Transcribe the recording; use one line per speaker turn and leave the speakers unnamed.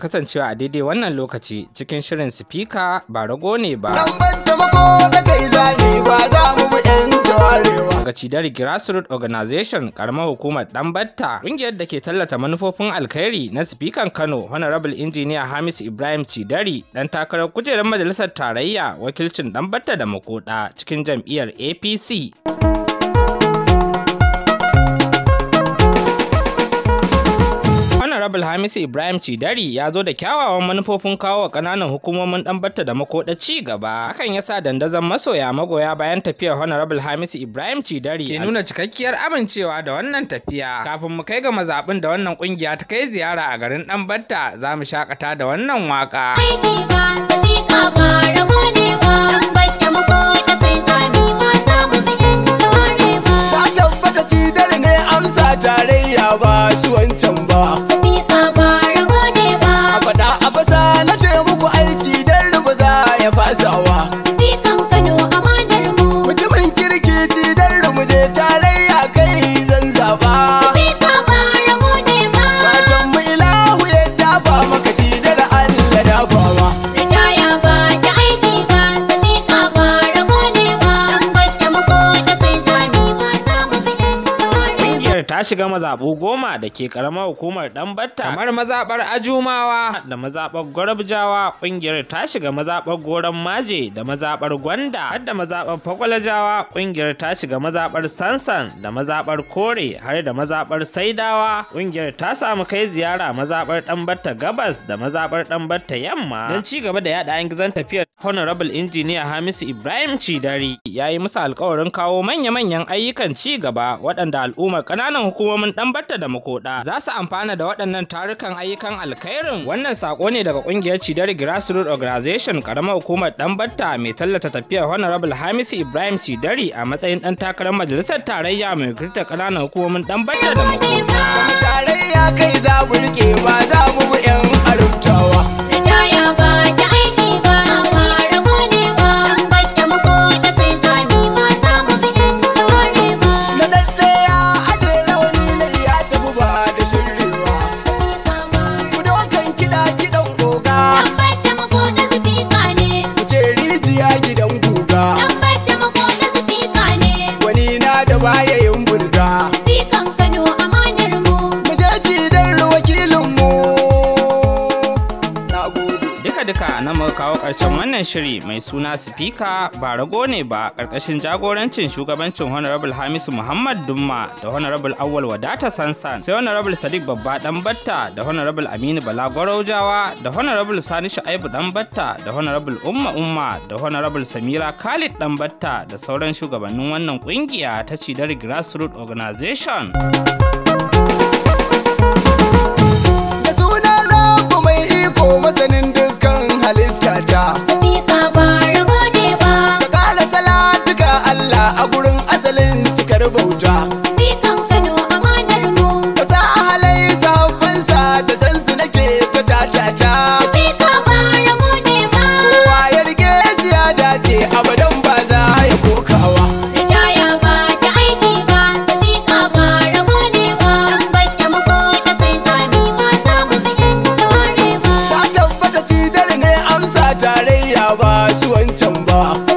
kasancewa a daidai wannan lokaci cikin shirin sifika ba rago ne ba.
Tambar da mako da kai zami ba za mu bi 'yan tawarewa.
Daga Cidari Grassroots Organization karamar hukumar Ɗanbatta ƙungiyar da ke tallata manufofin alkhairi na sifikan Kano Honorable Engineer Hamis Ibrahim Cidari dan takarar kujerar majalisar tarayya wakilcin Ɗanbatta da Makoda cikin jam'iyyar APC. Honorable Hamisu Ibrahim Cidari ya zo da kyawawan manufofin kawo wa ƙananan hukumomin ɗanbatta da makoda ci gaba. Hakan ya sa dandazon masoya magoya bayan tafiyar Honorable Hamisu Ibrahim Cidari ke nuna cikakkiyar amincewa da wannan tafiya. Kafin mu kai ga mazaɓin da wannan ƙungiya ta kai ziyara a garin ɗanbatta za mu shakata da wannan waka.
aiki ba sadiqa ba rabo ne ba tambata mako da kai zami ba za mu bi yan taware ba
Ta tabbata cidar ne amsa tarayya ba su wancan ba.
sadiqa ba rabo ne ba
A faɗa a fasa na ce muku aiki don rubu za ya fasawa.
sadiqan kano amanar mu
Mutumin kirki cidar rubu je tarayya kai zan zaba.
sadiqa ba rabo ne ba
Fatan mu ilahu ya dafa maka cidar Allah dafawa.
ritaya ba da aiki ba sadiqa ba rabo ne ba tambata mako da kai zami ba za mu bi yan taware ba
Ƙungiyar ta shiga mazaɓu goma da ke ƙaramar hukumar Ɗanbatta kamar mazaɓar Ajumawa da mazaɓar Gwarabjawa ƙungiyar ta shiga mazaɓar Goron Maje da mazaɓar Gwanda har da mazaɓar Fakwalajawa ƙungiyar ta shiga mazaɓar Sansan da mazaɓar Kore har da mazaɓar Saidawa ƙungiyar ta samu kai ziyara mazaɓar Ɗanbatta Gabas da mazaɓar Ɗanbatta Yamma don ci gaba da yaɗa an gizon tafiyar Honorable Engineer Hamisu Ibrahim Cidari ya yi musu alkawarin kawo manya-manyan ayyukan ci gaba waɗanda al'ummar ƙananan hukumomin ɗanbatta da makoda za su amfana da waɗannan tarukan ayyukan alkhairin wannan sako ne daga ƙungiyar Cidari Grassroots Organization ƙaramar hukumar ɗanbatta mai tallata tafiyar Honorable Hamisu Ibrahim Cidari a matsayin ɗan takarar majalisar tarayya mai wakiltar ƙananan hukumomin ɗanbatta da makoda.
Tarayya kai za burke ba za mu bi 'yan arubtawa.
ritaya ba da aiki ba ba rabo ne ba tambata mako da kai zami ba za mu bi yan taware ba
Na daddaya aje rawani na ya tafi ba da shirrewa. Ku dokan kiɗa kiɗan oga,
tambata mako da sifika ne
ku ce rijiya gidan guga.
tambata mako da sifika ne
Wani na da baya yin burga.
sifikan kano amanar mu
Mu je ci don wakilinmu. Na gode.
Duka-duka na muka kawo ƙarshen wannan shiri mai suna sifika ba rago ne ba ƙarƙashin jagorancin shugabancin Honorable Hamisu Muhammad Dumma da Honorable Awwal Wadata Sansan sai Honorable Sadiq Babba Dan Batta da Honorable Aminu Bala Gwaraujawa da Honorable Sani Shu'aibu Dan Batta da Honorable Umma Umma da Honorable Samira Khalid Dan Batta da sauran shugabannin wannan ƙungiya ta Cidar Grassroots Organization.
Da sunan rabu mai iko masanin dukkan halitta ta.
sifika ba rabo ne ba
Ka ƙara salatuka Allah a gurin asalin cikar bauta.
sifikan kano amanar mu
Ka sa halai sabonsa da sansu nake ta tatata.
sifika ba rabo ne ba
Kowa ya rike siya dace abadan ba za ya kokawa.
ritaya ba da aiki ba sifika ba rabo ne ba tambata mako da kai zami ba za mu bi yan taware ba
Ta tabbata cidar ne amsa tarayya ba su wancan ba.